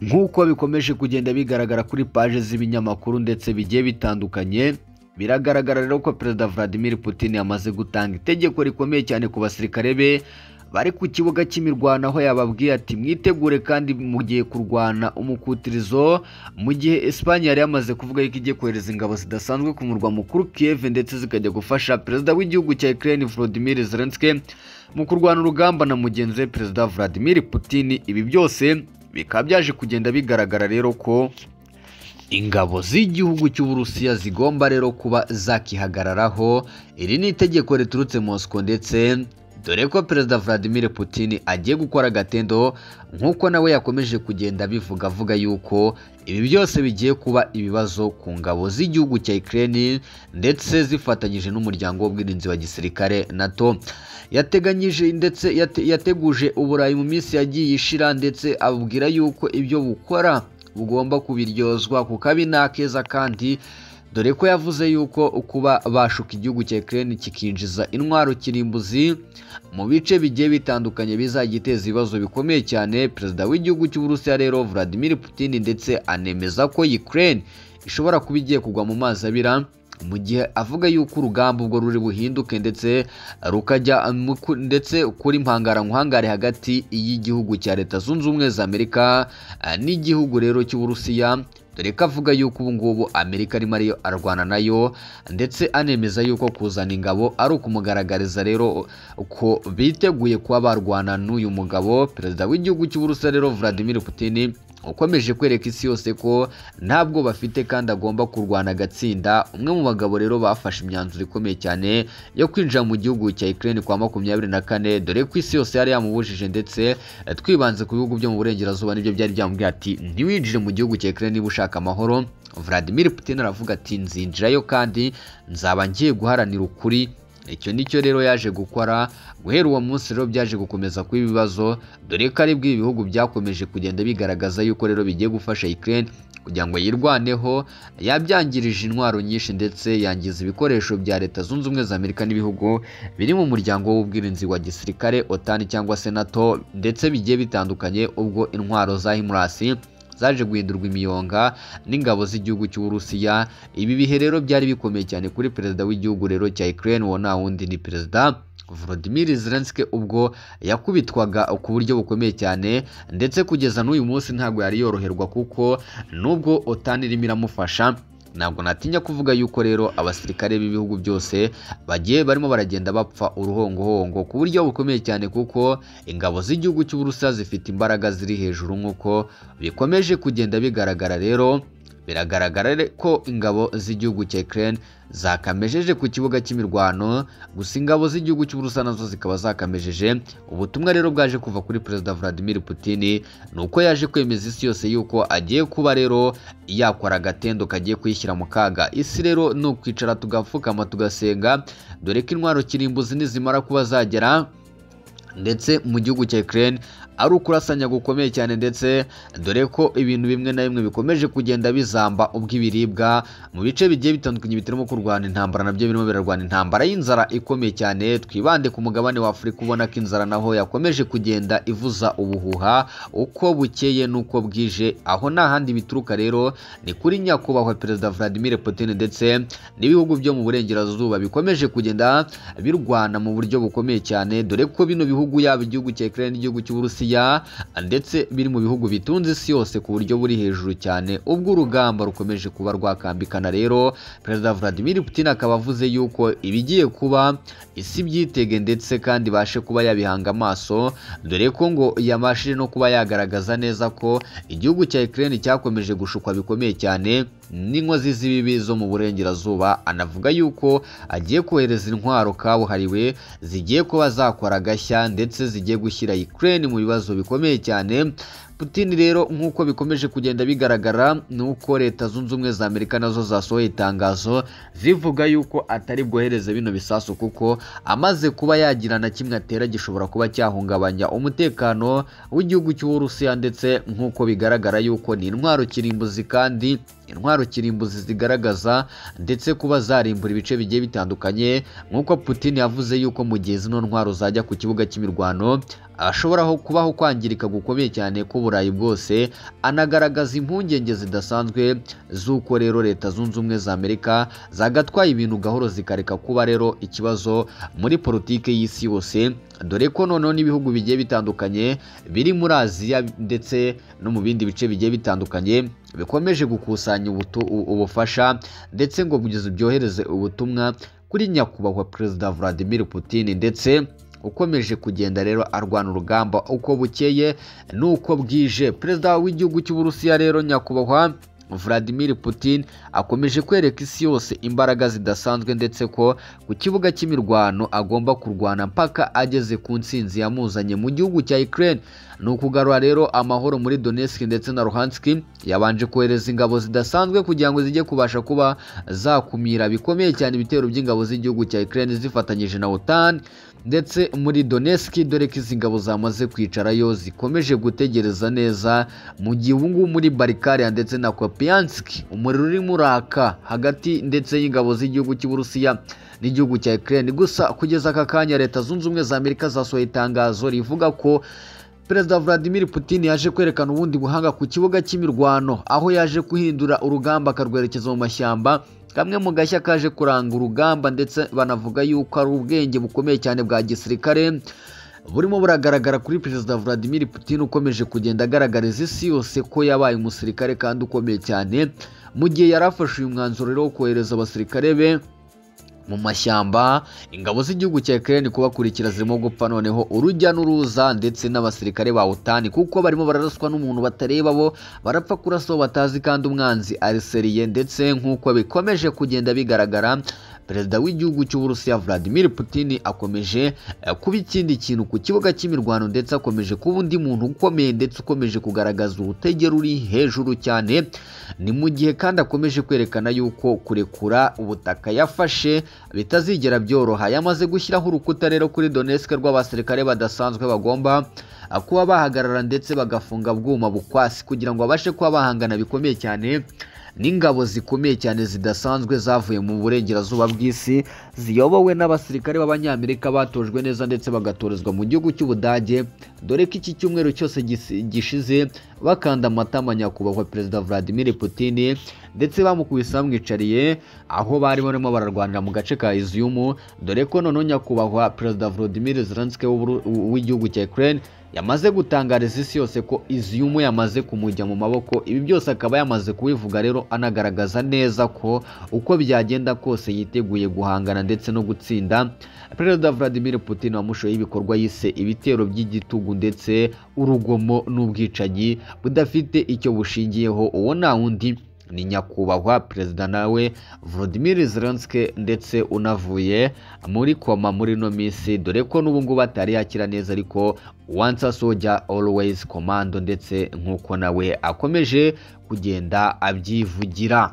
nk'uko bikomeje kugenda bigaragara kuri paje z'ibinyamakuru ndetse bigiye bitandukanye biragaragara rero ko perezida Vladimir Putin yamaze gutanga itegeko rikomeye cyane ku basirikare be bari ku kibuga cy'imirwano aho yababwiye ati mwitegure kandi mugiye kurwana umukutirizo mu gihe Espanye yari yamaze kuvuga yuko igiye kohereza ingabo zidasanzwe ku murwa mukuru Kiev ndetse zikajya gufasha perezida w'igihugu cya Ukraine Volodymyr Zelensky mu kurwana urugamba na mugenzi we perezida Vladimir Putin ibi byose bikaba byaje kugenda bigaragara rero ko ingabo z'igihugu cy'uburusiya zigomba rero kuba zakihagararaho iri ni itegeko riturutse Moscow ndetse dore ko perezida Vladimir Putin agiye gukora agatendo nk'uko nawe yakomeje kugenda abivuga avuga yuko ibi byose bigiye kuba ibibazo ku ngabo z'igihugu cya Ukraine ndetse zifatanyije n'umuryango w'ubwirinzi wa gisirikare NATO yateganyije ndetse yate, yateguje Uburayi mu minsi yagiye ishira ndetse abubwira yuko ibyo bukora bugomba kubiryozwa kuko abi ni akeza kandi dore ko yavuze yuko kuba bashuka igihugu cya Ukraine kikinjiza intwaro kirimbuzi mu bice bigiye bitandukanye bizajya iteza ibibazo bikomeye cyane perezida w'igihugu cy'Uburusiya rero Vladimir Putin ndetse anemeza ko Ukraine ishobora kuba igiye kugwa mu mazi abira mu gihe avuga yuko urugamba ubwo ruri buhinduke ndetse rukajya ndetse kuri mpangarankangare hagati y'igihugu cya leta zunze ubumwe za Amerika n'igihugu rero cy'Uburusiya dore ko avuga yuko ubu ngubu amerika arimo ariyo arwana nayo ndetse anemeza yuko kuzana ingabo ari ukumugaragariza rero ko biteguye kuba barwana n'uyu mugabo perezida w'igihugu cy'uburusiya rero Vladimir Putin ukomeje kwereka isi yose ko ntabwo bafite kandi agomba kurwana agatsinda umwe mu bagabo rero bafashe imyanzuro ikomeye cyane yo kwinjira mu gihugu cya Ukraine kwa makumyabiri na kane dore ko isi yose yari yamubujije ndetse twibanze ku bihugu byo mu burengerazuba nibyo byari byamubwiye ati ntiwinjire mu gihugu cya Ukraine niba ushaka amahoro Vladimir Putin aravuga ati nzinjirayo kandi nzaba ngiye guharanira ukuri icyo nicyo rero yaje gukora guhera uwo munsi rero byaje gukomeza kuba ibibazo dore ko aribwo ibi bihugu byakomeje kugenda bigaragaza yuko rero bigiye gufasha Ukraine kugira ngo yirwaneho yabyangirije intwaro nyinshi ndetse yangiza ibikoresho bya leta zunze ubumwe za Amerika n'ibihugu biri mu muryango w'ubwirinzi wa gisirikare OTAN cyangwa se NATO ndetse bigiye bitandukanye ubwo intwaro za HIMARS zaje guhindurwa imiyonga n'ingabo z'igihugu cy'Uburusiya ibi bihe rero byari bikomeye cyane kuri perezida w'igihugu rero cya Ukraine uwo nta wundi ni perezida Volodymyr Zelensky ubwo yakubitwaga ku buryo bukomeye cyane ndetse kugeza n'uyu munsi ntabwo yari yoroherwa kuko nubwo OTAN irimo iramufasha ntabwo natinya kuvuga yuko rero abasirikare b'ibihugu byose bagiye barimo baragenda bapfa uruhongohongo ku buryo bukomeye cyane kuko ingabo z'igihugu cy'uburusiya zifite imbaraga ziri hejuru nk'uko bikomeje kugenda bigaragara rero biragaragara ko ingabo z'igihugu cya Ukraine zakamejeje ku kibuga cy'imirwano gusa ingabo z'igihugu cy'uburusiya nazo zikaba zakamejeje ubutumwa rero bwaje kuva kuri perezida Vladimir Putin ni uko yaje kwemeza isi yose yuko agiye kuba rero yakora agatendo kagiye kuyishyira mu kaga isi rero ni ukwicara tugapfukama tugasenga dore ko intwaro kirimbuzi nizimara kuba zagera ndetse mu gihugu cya Ukraine ari ukurasanya gukomeye cyane ndetse dore ko ibintu bimwe na bimwe bikomeje kugenda bizamba ubw'ibiribwa mu bice bigiye bitandukanye bitarimo kurwana intambara nabyo birimo birarwana intambara y'inzara ikomeye cyane twibande ku mugabane wa Afurika ubona ko inzara naho yakomeje kugenda ivuza ubuhuha uko bukeye n'uko bwije aho nta handi bituruka rero ni kuri nyakubahwa perezida Vladimir Putin ndetse n'ibihugu byo mu burengerazuba bikomeje kugenda birwana mu buryo bukomeye cyane dore ko bino bihugu yaba igihugu cya Ukraine n'igihugu cy'Uburusiya ndetse biri mu bihugu bitunze isi yose ku buryo buri hejuru cyane ubwo urugamba rukomeje kuba rwakambikana rero perezida Vladimir Putin akaba avuze yuko ibigiye kuba isi byitege ndetse kandi ibashe kuba yabihanga amaso dore ko ngo yabashije no kuba yagaragaza neza ko igihugu cya Ukraine cyakomeje gushukwa bikomeye cyane n'inkozi z'ibibi zo mu burengerazuba anavuga yuko agiye kohereza intwaro kabuhariwe zigiye kuba zakora agashya ndetse zigiye gushyira Ukraine mu bibazo bikomeye cyane Putin rero nk'uko bikomeje kugenda bigaragara ni uko leta zunze ubumwe za Amerika nazo zasohoye itangazo zivuga yuko atari bwohereze bino bisasu kuko amaze kuba yagira na kimwe atera gishobora kuba cyahungabanya umutekano w'igihugu cy'Uburusiya ndetse nk'uko bigaragara yuko ni intwaro kirimbuzi kandi intwaro kirimbuzi zigaragaza ndetse kuba zarimbura ibice bigiye bitandukanye nk'uko Putin yavuze yuko mu gihe zino ntwaro zajya ku kibuga cy'imirwano ashobora kubaho kwangirika gukomeye cyane kubu burayi bwose anagaragaza impungenge zidasanzwe z'uko rero leta zunze ubumwe za amerika zagatwaye ibintu gahoro zikareka kuba rero ikibazo muri politiki y'isi yose dore ko noneho n'ibihugu bigiye bitandukanye biri muri aziya ndetse no mu bindi bice bigiye bitandukanye bikomeje gukusanya ubutu- u- ubufasha ndetse ngo kugeza byohereze ubutumwa kuri nyakubahwa perezida Vladimir Putin ndetse ukomeje kugenda rero arwana urugamba uko bukeye n'uko bwije perezida w'igihugu cy'uburusiya rero nyakubahwa Vladimir Putin akomeje kwereka isi yose imbaraga zidasanzwe ndetse ko ku kibuga cy'imirwano agomba kurwana mpaka ageze ku nsinzi yamuzanye mu gihugu cya Ukraine ni ukugarura rero amahoro muri Donetsk ndetse na Luhansk yabanje kohereza ingabo zidasanzwe kugira ngo zijye kubasha kuba zakumira bikomeye cyane ibitero by'ingabo z'igihugu cya Ukraine zifatanyije na OTAN ndetse muri Donetsk dore ko izi ngabo zamaze kwicarayo zikomeje gutegereza neza mu gihe ubu ngubu muri Barikaria ndetse na Kopiansk umuriro urimo uraka hagati ndetse y'ingabo z'igihugu cy'Uburusiya n'igihugu cya Ukraine gusa kugeza aka kanya leta zunze ubumwe za Amerika zasohoye itangazo rivuga ko Perezida Vladimir Putin yaje kwerekana ubundi buhanga ku kibuga cy'imirwano aho yaje guhindura urugamba akarwerekeza mu mashyamba kamwe mu gashya kaje kuranga urugamba ndetse banavuga yuko ari ubwenge bukomeye cyane bwa gisirikare burimo buragaragara kuri Perezida Vladimir Putin ukomeje kugenda agaragariza isi yose ko yabaye umusirikare kandi ukomeye cyane mu gihe yari afashe uyu mwanzuro rero wo kohereza abasirikare be mu mashyamba ingabo z'igihugu cya Ukraine kubakurikira zirimo gupfa noneho urujya n'uruza ndetse n'abasirikare ba OTAN kuko barimo bararaswa n'umuntu batareba bo barapfa kurasa uwo batazi kandi umwanzi ariseriye ndetse nk'uko bikomeje kugenda bigaragara perezida w'igihugu cy'uburusiya Vladimir Putin akomeje eh, kuba ikindi kintu ku kibuga cy'imirwano ndetse akomeje kuba undi muntu ukomeye ndetse ukomeje kugaragaza urutegero ruri hejuru cyane ni mu gihe kandi akomeje kwerekana yuko kurekura ubutaka yafashe bitazigera byoroha yamaze gushyiraho urukuta rero kuri Donetsk rw'abasirikare badasanzwe bagomba ah, kuba bahagarara ndetse bagafunga bwuma bukwasi kugira ngo babashe kuba bahangana bikomeye cyane n'ingabo zikomeye cyane zidasanzwe zavuye mu burengerazuba bw'isi ziyobowe n'abasirikare b'abanyamerika batojwe neza ndetse bagatorezwa mu gihugu cy'ubudage dore ko iki cyumweru cyose gisi- gishize bakanda amatama nyakubahwa perezida Vladimir Putin ndetse bamukubise bamwicariye aho bari barimo bararwanira mu gace ka Izium dore ko noneho nyakubahwa perezida Volodymyr Zelensky w'Uburu- w'igihugu cya Ukraine yamaze gutangariza isi yose ko iziyumu yamaze kumujya mu maboko ibi byose akaba yamaze kubivuga rero anagaragaza neza ko uko byagenda kose yiteguye guhangana ndetse no gutsinda perezida Vladimir Putin wamushoye ibikorwa yise ibitero by'igitugu ndetse urugomo n'ubwicanyi budafite icyo bushingiyeho uwo nta wundi ni nyakubahwa perezida nawe Volodymyr Zelensky ndetse unavuye muri koma muri ino minsi dore ko n'ubu ngubu atari yakira neza ariko once a soldier always commando ndetse nk'uko nawe akomeje kugenda abyivugira